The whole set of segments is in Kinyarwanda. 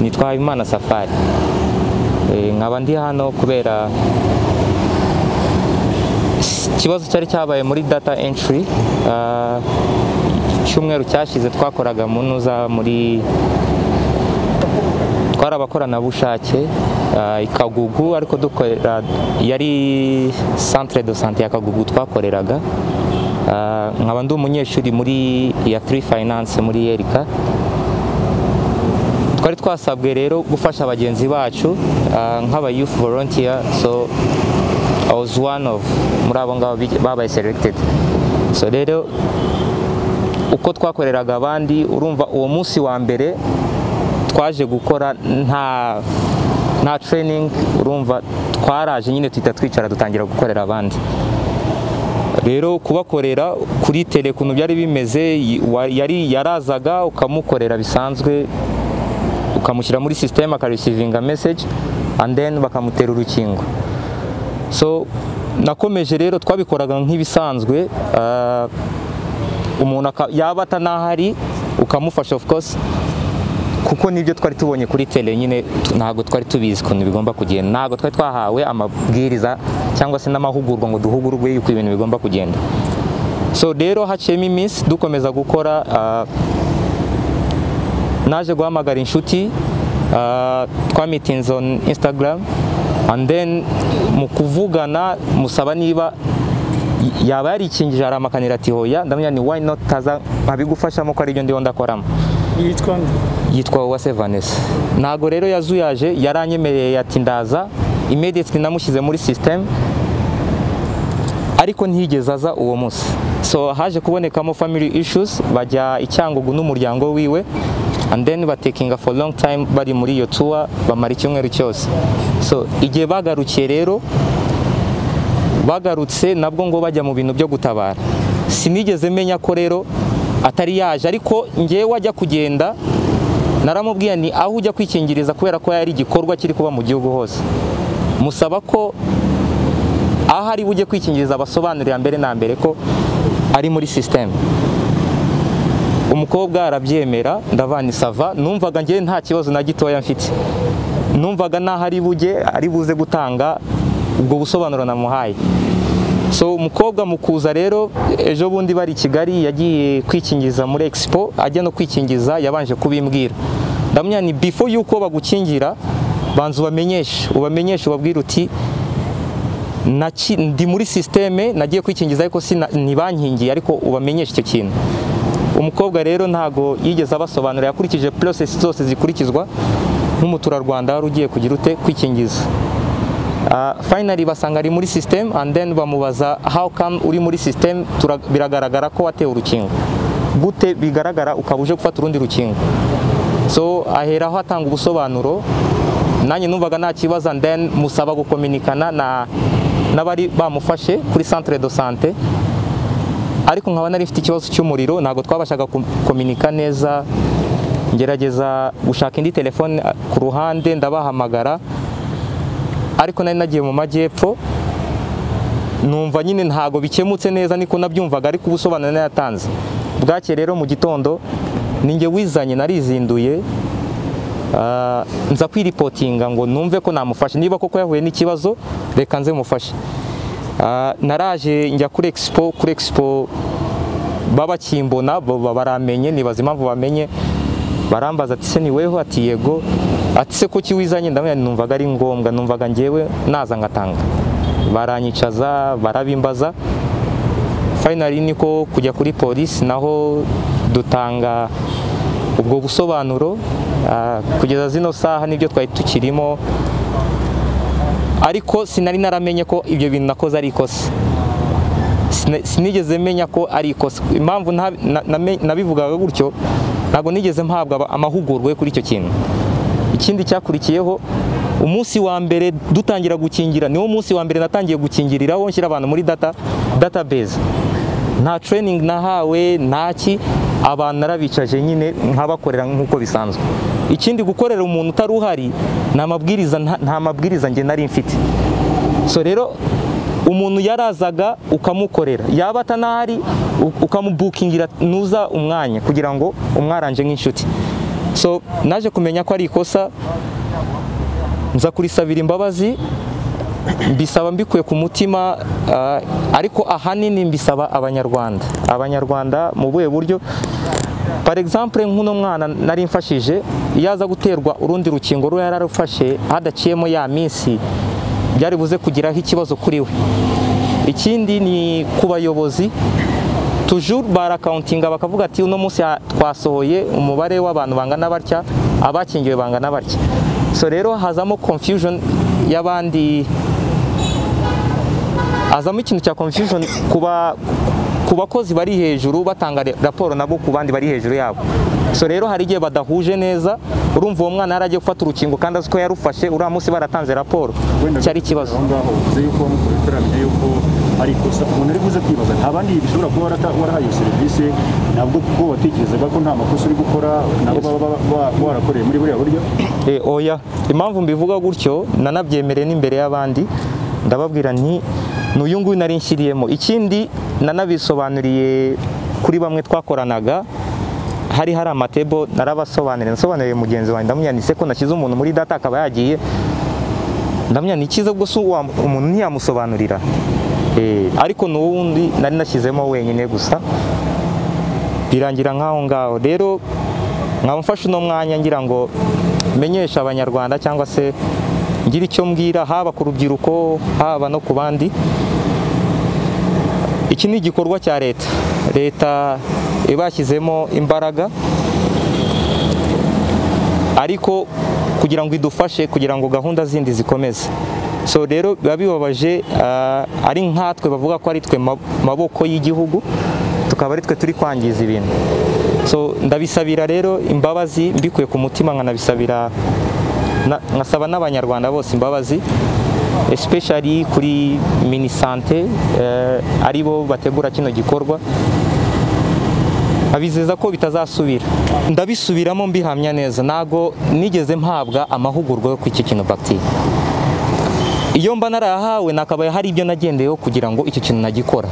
nitwa imana safari Eh, nkaba ndi hano kubera ikibazo cyari cyabaye muri data entry ah, icyumweru cyashize twakoraga munuza muri twari abakoranabushake ah, i kagugu ariko dukorera yari centre de santé ya kagugu twakoreraga Ah, nkaba ndi umunyeshuri muri ya free finance muri yerika twari twasabwe rero gufasha bagenzi bacu ah, nk'aba youth volunteer so I was one of muri abo ngabo bi- babaye selected so rero uko twakoreraga abandi urumva uwo munsi wa mbere twaje gukora nta nta training urumva twaraje nyine tuhita twicara dutangira gukorera abandi rero kubakorera kuri tele ukuntu byari bimeze y- wa- yari yarazaga ukamukorera bisanzwe ukamushyira muri sisiteme akarisivinga meseji and then bakamutera urukingo so nakomeje rero twabikoraga nk'ibisanzwe ah, umuntu aka- yaba atanahari ukamufasha of course kuko nibyo twari tubonye kuri tele nyine tu- ntabwo twari tubizi ukuntu bigomba kugenda ntabwo twari twahawe amabwiriza cyangwa se n'amahugurwa ngo duhugurwe yuko ibintu bigomba kugenda so rero haciyemo iminsi dukomeza gukora ah, naje guhamagara inshuti ah, twamitinze on instagram and then mu kuvugana musaba niba y- yaba yarikingije aramakanira ati hoya ndamenya ni why not taza nkabigufashamo ko aribyo ndiho ndakoramo yitwa nde yitwa Uwase Vanessa ntago rero yazuyaje yaranyemereye ati ndaza immediately namushyize muri system ariko ntiyigeze aza uwo munsi so haje kubonekamo family issues bajya i Cyangugu n'umuryango wiwe and then batekinga for long time bari muri iyo tour bamara icyumweru cyose so igihe bagarukiye rero bagarutse nabwo ngo bajya mu bintu byo gutabara sinigeze menya ko rero atari yaje ariko ngewe wajya kugenda naramubwiye ni aho ujya kwikingiriza kubera ko yari igikorwa kiri kuba mu gihugu hose musaba ko aho ari bujye kwikingiriza abasobanurira mbere na mbere ko ari muri sisiteme umukobwa arabyemera ndavanisava numvaga ngewe nta kibazo na gitoya mfite numvaga naho ari bujye ari buze gutanga ubwo busobanuro namuhaye so umukobwa mu kuza rero ejo bundi bari i kigali yagiye kwikingiza muri expo ajya no kwikingiza yabanje kubimbwira ndamenya ni before yuko bagukingira banza ubamenyeshe ubamenyeshe ubabwire uti naki- ndi muri sisiteme nagiye kwikingiza ariko sina- ntibankingiye ariko ubamenyeshe icyo kintu umukobwa rero ntago yigeze abasobanurira yakurikije process zose zikurikizwa nk'umuturarwanda wari ugiye kugira ute kwikingiza Ah, finally basanga ari muri system and then bamubaza how come uri muri system Tura- biragaragara ko watewe urukingo gute bigaragara ukaba uje gufata urundi rukingo so aheraho atanga ubusobanuro nanjye numvaga nta kibazo and then musaba gukominikana na n'abari bamufashe kuri centre de santé ariko nkaba nari mfite ikibazo cy'umuriro ntabwo twabashaga gukominika neza ngerageza gushaka indi telefone ah, ku ruhande ndabahamagara ariko nari nagiye mu majyepfo numva nyine ntago bikemutse neza niko nabyumvaga ariko ubusobanuro nayatanze bwake rero mu gitondo ninjye wizanye narizinduye ah, nza kwiripotinga ngo numve ko namufashe niba koko yahuye n'ikibazo reka nze mufashe Ah, naraje njya kuri expo kuri expo babakimbona bo- bo- baramenye nibaza impamvu bamenye barambaza ati se ni weho ati yego ati se kuki wizanye ndamubwira nti numvaga ari ngombwa numvaga ngewe naza ngatanga baranyicaza barabimbaza finally niko kujya kuri polisi naho dutanga ubwo busobanuro Ah, kugeza zino saha nibyo twari tukirimo ariko sinari naramenye ko ibyo bintu nakoze ari ikosa Sina- sinigeze menya ko ari ikosa impamvu nta- na- name- nabivugaga gutyo ntabwo nigeze mpabwa aba- amahugurwa yo kuri icyo kintu ikindi cyakurikiyeho umunsi wa mbere dutangira gukingira niwo munsi wa mbere natangiye gukingiriraho nshyira abantu muri data database nta training nahawe ntaki abantu narabicaje nyine nkabakorera nk'uko bisanzwe ikindi gukorera umuntu utari uhari ni amabwiriza nta- nta mabwiriza njye nari mfite so rero umuntu yarazaga ukamukorera yaba atanahari u- ukamubukingira nuza umwanya kugira ngo umwaranje nk'inshuti so naje kumenya ko ari ikosa nza kurisabira imbabazi mbisaba mbikuye ku mutima ah, ariko ahanini mbisaba abanyarwanda abanyarwanda mu buhe buryo par exemple nk'uno mwana nari mfashije iyo aza guterwa urundi rukingo ruba yararufashe hadaciyemo ya minsi byari buze kugiraho ikibazo kuri we ikindi ni ku bayobozi tujuru barakawuntinga bakavuga ati uno munsi ha- twasohoye umubare w'abantu bangana batya abakingiwe bangana batya so rero hazamo confusion y'abandi hazamo ikintu cya confusion kuba ku bakozi bari hejuru batanga re- raporo nabo ku bandi bari hejuru yabo so rero hari igihe badahuje neza urumva uwo mwana yaragiye gufata urukingo kandi azi ko yarufashe uriya munsi baratanze raporo cyari ikibazo aho ngaho uvuze yuko wamukorekoranye yuko ari ikosa umuntu uri buze kwibaza nta bandi bishobora kuba warata- warahaye iyo serivisi nabwo kuko watekerezaga ko nta makosa uri gukora nabo baba ba- ba- warakoreye muri buriya buryo Eh, oya impamvu mbivuga gutyo nanabyemereye n'imbere y'abandi ndababwira nti ni uyu nguyu nari nshyiriyemo ikindi nanabisobanuriye kuri bamwe twakoranaga hari hari amatebo narabasobanuriye nasobanuriye mugenzi wanjye ndamunyanditse ko nashyize umuntu muri data akaba yagiye ndamenya ni icyiza ubwo si uwa- umuntu ntiyamusobanurira Eh, ariko ni uwundi nari nashyizemo wenyine gusa birangira nk'aho ngaho rero nkaba mfashe uno mwanya ngira ngo menyeshe abanyarwanda cyangwa se ngire icyo mbwira haba ku rubyiruko haba no ku bandi iki ni igikorwa cya leta leta iba yashyizemo imbaraga ariko kugira ngo idufashe kugira ngo gahunda zindi zikomeze so rero biba bibabaje ah, ari nkatwe bavuga ko ari twe ma- maboko y'igihugu tukaba ari twe turi kwangiza ibintu so ndabisabira rero imbabazi mbikuye ku mutima nkanabisabira na- nkasaba n'abanyarwanda bose imbabazi especially kuri minisante eh, ari bo bategura kino gikorwa abizeza ko bitazasubira ndabisubiramo mbihamya neza ntago nigeze mpabwa amahugurwa yo kuri iki kintu bagiteri iyo mba narayahawe nakabaye hari ibyo nagendeyeho kugira ngo icyo kintu nagikora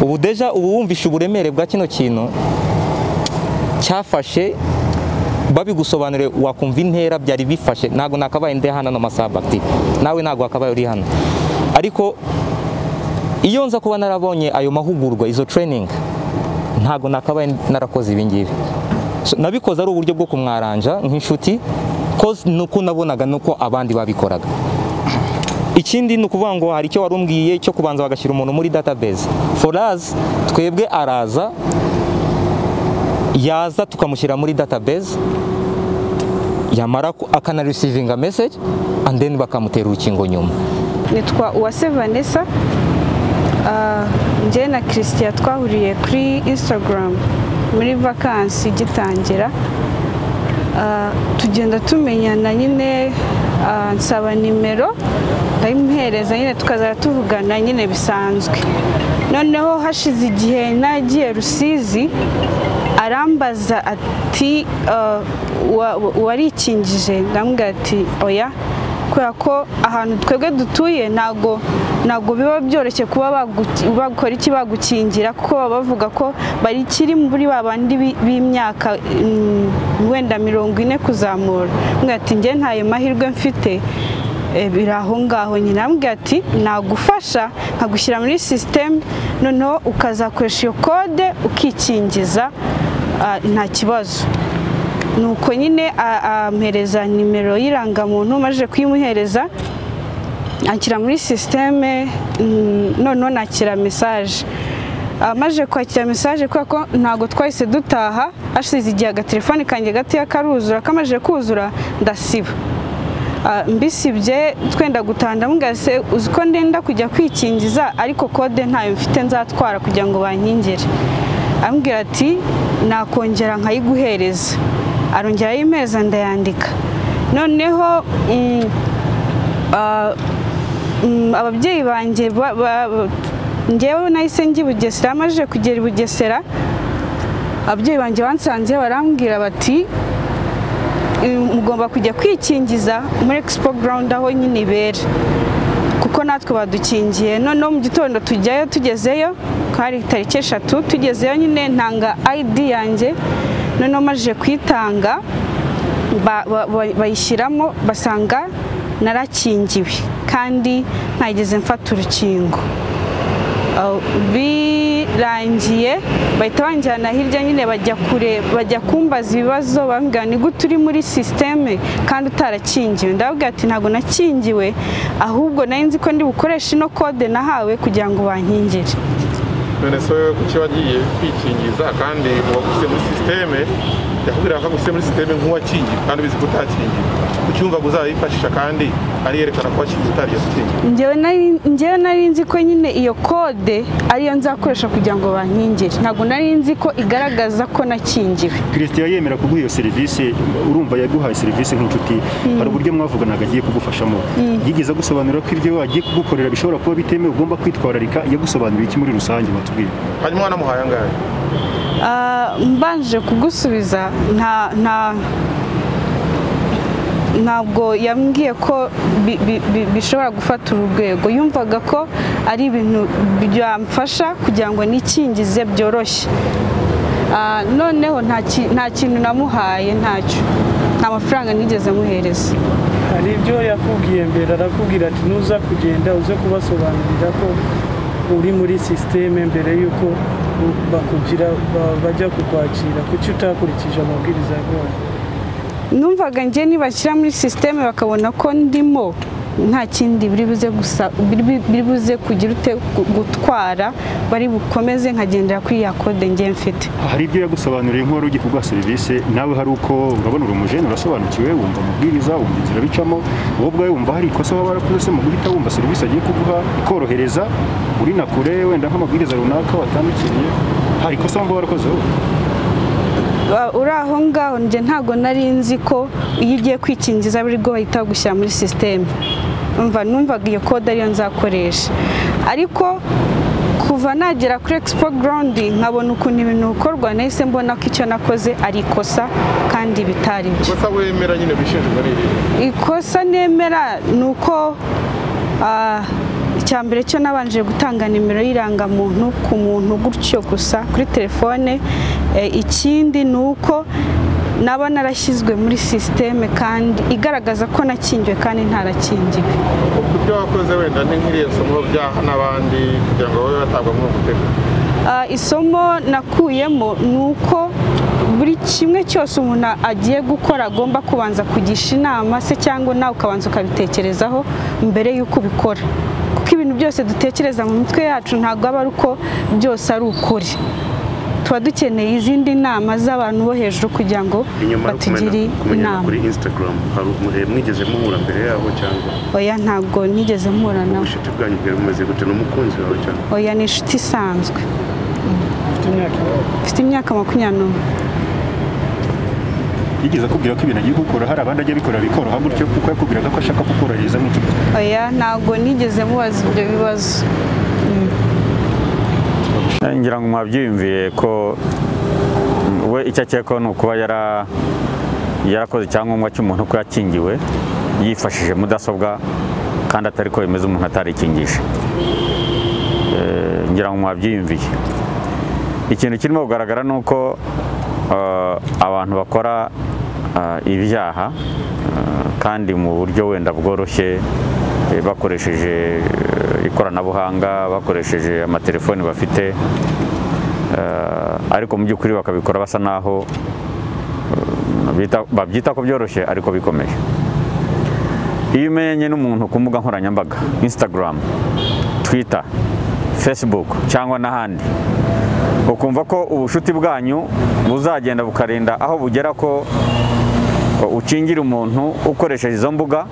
ubu deja ubu wumvishe uburemere bwa kino kintu cyafashe babigusobanuriye wakumva intera byari bifashe ntabwo nakabaye ndi hano ano masaha bagiteri nawe ntabwo wakabaye uri hano ariko iyo nza kuba narabonye ayo mahugurwa izo training ntabwo nakabaye narakoze ibi ngibi So, nabikoze ari uburyo bwo kumwaranja nk'inshuti koze ni uko nabonaga nuko abandi babikoraga ikindi ni ukuvuga ngo hari icyo wari umbwiye cyo kubanza bagashyira umuntu muri database for us twebwe araza yaza tukamushyira muri database yamara ku- akana receiving a message and then bakamutera urukingo nyuma nitwa uwase vanessa Ah, njye na christian twahuriye kuri instagram muri vakansi igitangira Ah, tugenda tumenyana nyine ah, nsaba nimero ndayimuhereza nyine tukazajya tuvugana nyine bisanzwe noneho hashize igihe nagiye rusizi arambaza ati ah, wa- wa- warikingije ndamubwira ati oya kubera ko ahantu twebwe dutuye ntago ntago biba byoroshye kuba bagu- bakora iki bagukingira kuko baba bavuga ko bari kiri muri ba bandi bi- b'imyaka mm, wenda mirongo ine kuzamura mbwira ati njye ntayo mahirwe mfite Eh, biri aho ngaho nyine arambwira ati nagufasha nkagushyira muri sisiteme noneho ukazakoresha iyo kode ukikingiza ah, nta kibazo nuko nyine a- ampereza nimero y'irangamuntu maze kuyimuhereza anshyira muri sisiteme mm, noneho nakira mesaje amaze kwakira mesaje kubera ko ntabwo twahise dutaha hashize igihe agatelefoni kanjye gatoya karuzura kamaze kuzura ndasiba Ah, mbisibye twenda gutaha ndamubwira se uzi ko ndenda kujya kwikingiza ariko kode ntayo mfite nzatwara kugira ngo bankingire ambwira ati nakongera nkayiguhereza arongera ayimeza ndayandika noneho mm, ah, mm, ababyeyi banjye ba- ba- ba- njyewe nahise njya i bugesera amajije kugera i bugesera ababyeyi banjye bansanze barambwira bati mugomba kujya kwikingiza muri expo ground aho nyine ibera kuko natwe badukingiye noneho mu gitondo tujyayo tugezeyo hari tariki eshatu tugezeyo nyine ntanga id yanjye noneho amajije kuyitanga ba- ba- ba- bayishyiramo basanga narakingiwe kandi ntageze mfata urukingo Uh, birangiye bahita banjyana hirya nyine bajya kure bajya kumbaza ibibazo bambwira ni gute uri muri sisiteme kandi utarakingiwe ndababwira ati ntabwo nakingiwe ahubwo nari nzi ko ndi bukoreshe ino kode nahawe kugira ngo bankingire none se wowe kuki wagiye kwikingiza kandi uwagusize muri sisiteme yakubwira ko agusize muri sisiteme nk'uwakingiye kandi ubizi ko utakingiye kuki wumva ngo uzayifashisha kandi ariyerekana ko wakingiye utariyo gukingiye njyewe nari njyewe nari nzi ko nyine iyo kode ariyo nzakoresha kugira ngo bankingire ntabwo nari nzi ko igaragaza ko nakingiwe christian yemera kuguha iyo serivisi urumva yaguhaye serivisi nk'inshuti hari uburyo mwavuganaga agiye kugufashamo yigeze agusobanurira ko ibyo agiye kugukorera bishobora kuba bitemewe ugomba kwitwararika yagusobanuriye iki muri rusange batubwiye hanyuma wanamuhaye angahe Ah, mbanje kugusubiza nta nta ntabwo yambwiye ko bi- bi- bi- bishobora gufata uru rwego yumvaga ko ari ibintu byamfasha kugira ngo nikingize byoroshye Ah, noneho nta ki- nta kintu namuhaye ntacyo nta mafaranga nigeze muhereza hari ibyo yakubwiye mbere arakubwira ati nuza kugenda uze kubasobanurira ko uri muri sisiteme mbere y'uko bakugira ba- bajya kukwakira kuki utakurikije amabwiriza yaguhaye numvaga njye nibashyira muri sisiteme bakabona ko ndimo nta kindi biri buze gusa biri bu- biri buze kugira ute gu- gutwara bari bukomeze nkagendera kuri ya kode njye mfite hari ibyo yagusobanuriye nk'uwari ugiye kuguha serivisi nawe hari uko urabona uri umujene urasobanukiwe wumva amabwiriza wumva inzira bicamo wowe ubwawe wumva hari ikosa waba warakoze mu guhita wumva serivisi agiye kuguha ikorohereza uri na kure wenda nk'amabwiriza runaka watandukiriye hari ikosa wumva warakoze wowe Ba- uri aho ngaho njye ntabwo nari nzi ko iyo ugiye kwikingiza buri bwo bahita bagushyira muri sisiteme umva numvaga iyo kode ariyo nzakoresha ariko kuva nagera kuri expo ground nkabona ukuntu ibintu bikorwa nahise mbona ko icyo nakoze ari ikosa kandi bitari byo gusa wemera nyine bishinjwa n'irihe ikosa nemera ni uko ah, icya mbere cyo nabanje gutanga nimero y'irangamuntu ku muntu gutyo gusa kuri telefone Eh, ikindi ni uko naba narashyizwe muri sisiteme kandi igaragaza ko nakingiwe kandi ntarakingiwe ubwo ibyo wakoze wenda ni nk'iriya somo byaha n'abandi kugira ngo babe batabwa muri uwo mutego Ah, isomo nakuyemo ni uko buri kimwe cyose umuntu agiye gukora agomba kubanza kugisha inama se cyangwa nawe ukabanza ukabitekerezaho mbere y'uko ubikora kuko ibintu byose dutekereza mu mitwe yacu ntabwo aba ari uko byose ari ukuri tuba dukeneye izindi nama z'abantu bo hejuru kugira ngo inyuma yo batugire kumenya- kumenyana inama kuri instagram hari umuntu mwigeze muhura mbere yabo cyangwa oya ntabwo nigeze mpura nawe ubucuti bwanyu bwari bumeze gute n'umukunzi wawe cyangwa oya ni inshuti isanzwe ufite imyaka ingahe? mfite imyaka makumyabiri n'umwe yigeze akubwira ko ibintu agiye gukora hari abandi ajya bikorera bikoroha gutyo kuko yakubwiraga ko ashaka kukorohereza nk'inshuti oya ntabwo nigeze mubaza ibyo bibazo ngira ngo mwabyiyumviye ko we icyo akeka ni ukuba yara- yarakoze icyangombwa cy'umuntu ko yakingiwe yifashishije mudasobwa kandi atari ko bimeze umuntu atarikingije Eh, ngira ngo mwabyiyumviye ikintu kirimo kugaragara ni uko eh, abantu bakora eh, ibyaha eh, kandi mu buryo wenda bworoshye eh, bakoresheje eh, ikoranabuhanga bakoresheje amatelefoni bafite eh, ariko mu by'ukuri bakabikora basa naho eh, bita- babyita ko byoroshye ariko bikomeje iyo umenye n'umuntu ku mbuga nkoranyambaga instagram twitter facebook cyangwa n'ahandi ukumva ko ubucuti bwanyu buzagenda bukarinda aho bugera ko ukingira umuntu ukoresheje izo mbuga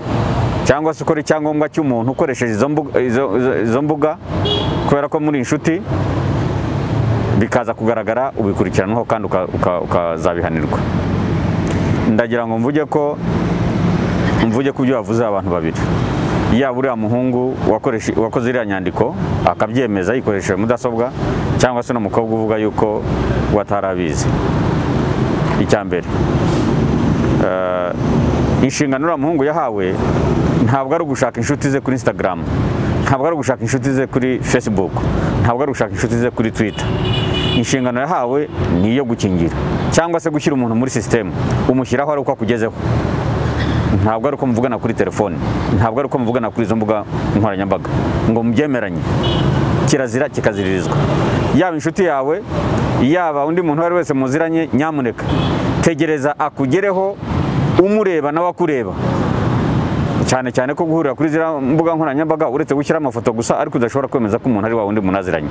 cyangwa se ukora icyangombwa cy'umuntu ukoresheje izo mbuga, izo- izo- izo mbuga kubera ko muri inshuti bikaza kugaragara ubikurikiranwaho kandi uka- uka- ukazabihanirwa ndagira ngo mvuge ko mvuge ku byo bavuze abantu babiri yaba uriya muhungu wakoreshe- wakoze iriya nyandiko akabyemeza yikoresheje mudasobwa cyangwa se n'umukobwa uvuga yuko watarabizi icya mbere eh, inshingano uriya muhungu yahawe ntabwo ari ugushaka inshuti ze kuri instagram ntabwo ari ugushaka inshuti ze kuri facebook ntabwo ari ugushaka inshuti ze kuri twitter inshingano yahawe ni iyo gukingira cyangwa se gushyira umuntu muri sisitemu umushyiraho ari uko akugezeho ntabwo ari uko muvugana kuri telefone ntabwo ari uko muvugana kuri izo mbuga nkoranyambaga ngo mubyemeranye kirazira kikaziririzwa yaba inshuti yawe yaba undi muntu uwo ari wese muziranye nyamuneka tegereza akugereho umureba nawe akureba cyane cyane ko guhurira kuri ziriya mbuga nkoranyambaga uretse gushyira amafoto gusa ariko udashobora kwemeza ko umuntu ari wa wundi munaziranye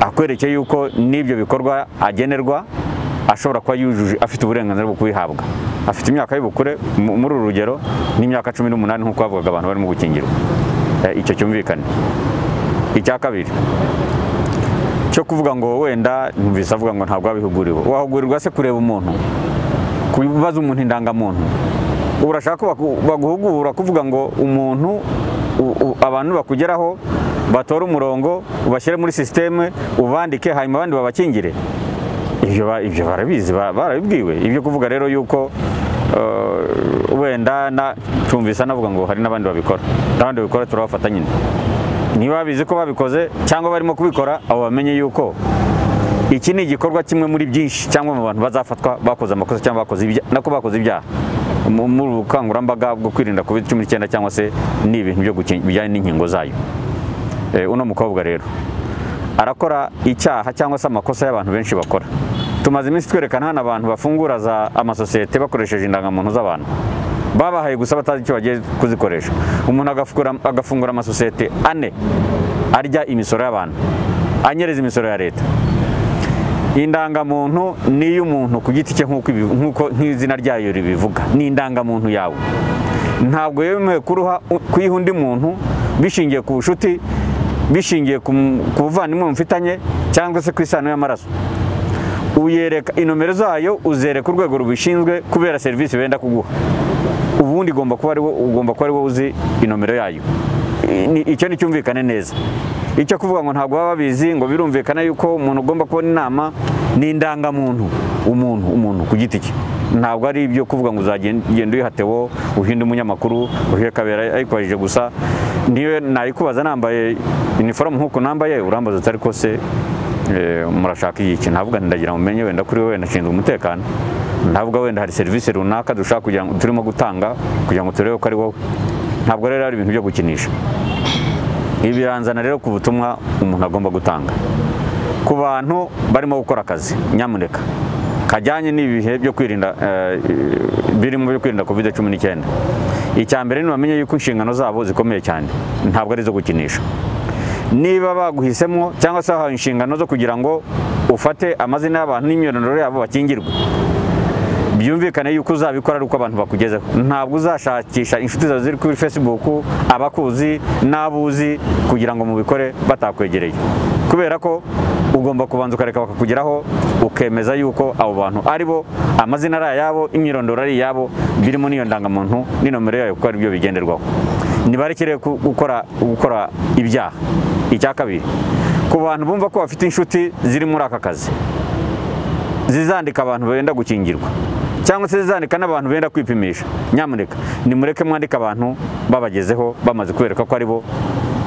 akwerekeye yuko n'ibyo bikorwa agenerwa ashobora kuba yujuje afite uburenganzira bwo kubihabwa afite imyaka y'ubukure mu- muri uru rugero n'imyaka cumi n'umunani nk'uko bavugaga abantu barimo gukingirwa Eh, icyo cyumvikane icya kabiri cyo kuvuga ngo wenda numvise avuga ngo ntabwo wabihuguriwe wahugurirwa se kureba umuntu kubaza umuntu indangamuntu urashaka ko bagu- baguhugura kuvuga ngo umuntu u- u- abantu bakugeraho batore umurongo ubashyire muri sisiteme ubandike hanyuma abandi babakingire ibyo ba- ibyo barabizi ba- barabibwiwe ibyo kuvuga rero yuko eh, wenda na- tumvise anavuga ngo hari n'abandi babikora n'abandi babikora turabafata nyine niba babizi ko babikoze cyangwa barimo kubikora abo bamenye yuko iki ni igikorwa kimwe muri byinshi cyangwa mu bantu bazafatwa bakoze amakosa cyangwa bakoze ibya- nako bakoze ibyaha Mu- muri ubu bukangurambaga bwo kwirinda covid cumi n'icyenda cyangwa se ni ibintu byo gukingi- bijyanye n'inkingo zayo Eh, uno mukobwa rero arakora icyaha cyangwa se amakosa y'abantu benshi bakora tumaze iminsi twerekana hano abantu bafungura za amasosiyete bakoresheje indangamuntu z'abantu babahaye gusa batazi icyo bagiye kuzikoresha umuntu agafungura, agafungura amasosiyete ane arya imisoro y'abantu anyereza imisoro ya leta indangamuntu ni iy'umuntu ku giti cye nk'uko ibi- nk'uko- nk'izina ryayo ribivuga ni indangamuntu yawe ntabwo yemewe kuruha kuyiha undi muntu bishingiye ku bucuti bishingiye ku mu- ku buvandimwe mufitanye cyangwa se ku isano y'amaraso uyereka inomero zayo uzereka urwego rubishinzwe kubera serivisi benda kuguha ubundi igomba kuba ari wo- ugomba kuba ari wowe uzi inomero yayo I- ni- icyo ni cyumvikane neza icyo kuvuga ngo ntabwo baba babizi ngo birumvikana yuko umuntu ugomba kubona inama ni indangamuntu umuntu umuntu ku giti cye ntabwo ari ibyo kuvuga ngo uzagenda uyihatewo uhinde umunyamakuru uhiye kabera ayikubajije gusa niyo nayikubaza nambaye iniforume nk'uko nambaye urambaza uti ariko se eh, murashaka iki navuga nti ndagira mumenye wenda kuri we wenda nshinzwe umutekano ntabwo wenda hari serivisi runaka dushaka kugira ngo turimo gutanga kugira ngo turebe ko ari wowe ntabwo rero ari ibintu byo gukinisha ibi biranzana rero ku butumwa umuntu agomba gutanga ku bantu barimo gukora akazi nyamuneka kajyanye n'ibihe byo kwirinda eh, birimo byo kwirinda covid cumi n'icyenda icya mbere ntibamenye yuko inshingano zabo zikomeye cyane ntabwo ari izo gukinisha niba baguhisemo cyangwa se bahawe inshingano zo kugira ngo ufate amazina y'abantu n'imyirondoro yabo bakingirwe byumvikane yuko uzabikora ari uko abantu bakugezeho ntabwo uzashakisha inshuti zawe ziri kuri facebook abakuzi n'abuzi kugira ngo mubikore batakwegereye kubera ko ugomba kubanza ukareka bakakugeraho ukemeza yuko abo bantu ari bo amazina ari ayabo imyirondoro ari iyabo birimo n'iyo ndangamuntu n'inomero yayo kuko ari byo bigenderwaho nibarekere ku- gukora gukora ibyaha icya kabiri ku bantu bumva ko bafite inshuti ziri muri aka kazi zizandika abantu benda gukingirwa cyangwa se zizandika n'abantu benda kwipimisha nyamuneka nimureke mwandike abantu babagezeho bamaze kubereka ko ari bo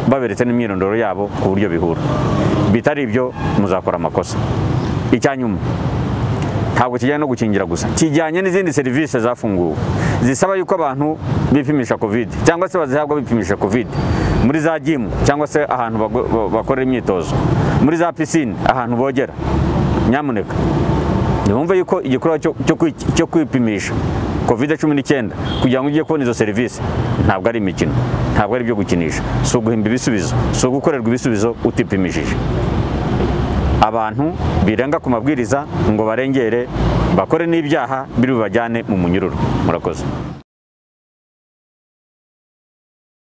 baberetse n'imyirondoro yabo ku buryo bihura bitari ibyo muzakora amakosa icya nyuma ntabwo kijyanye no gukingira gusa kijyanye n'izindi serivisi zafunguwe zisaba yuko abantu bipimisha covid cyangwa se bazihabwa bipimisha covid muri za jimu cyangwa se ahantu bago- ba- bakorera imyitozo muri za pisine ahantu bogera nyamuneka ntibumve yuko igikorwa cyo- cyo kwi- cyo kwipimisha covid cumi n'icyenda kugira ngo ujye kubona izo serivisi ntabwo ari imikino ntabwo ari ibyo gukinisha si uguhimba ibisubizo si ugukorerwa ibisubizo utipimishije abantu birenga ku mabwiriza ngo barengere bakore n'ibyaha biri bubajyane mu munyururu murakoze